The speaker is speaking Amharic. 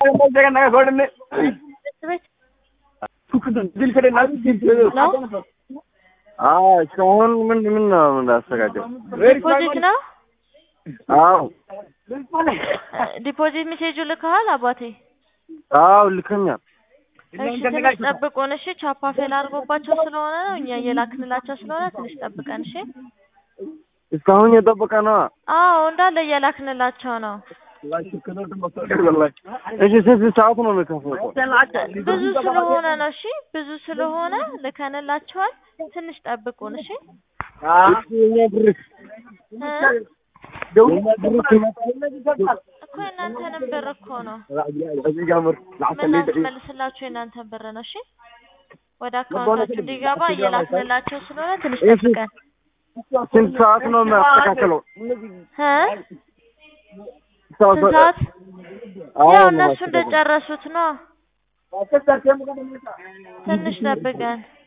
እስካሁን ምን ምን ነው እንዳስተካከል ዲፖዚት ነው አዎ ዲፖዚት ሜሴጁ ልከሃል አባቴ? አዎ ልከኛል። እሺ ትንሽ ጠብቁን እሺ። ቻፓ ፌል አድርጎባቸው ስለሆነ ነው እኛ እየላክንላቸው ስለሆነ ትንሽ ጠብቀን እሺ። እስካሁን የጠበቀ ነው። አዎ እንዳለ እየላክንላቸው ነው። እሺ ስንት ሰዓት ነው የሚከፍለው? ብዙ ስለሆነ ነው እሺ። ብዙ ስለሆነ ልከንላቸዋል። ትንሽ ጠብቁን እሺ። የኛ ብር እ? የኛ ብር ሲመጣ እኮ የእናንተንም ብር እኮ ነው እዚህ ጋር ምር የምናስመልስላችሁ የእናንተን ብር ነው እሺ። ወደ አካውንታችሁ እንዲገባ እየላክንላቸው ስለሆነ ትንሽ ጠብቀን ስንት ሰዓት ነው የሚያስተካክለው? እ? ስንት ሰዓት? ያው እነሱ እንደጨረሱት ነው። ትንሽ ጠብቀን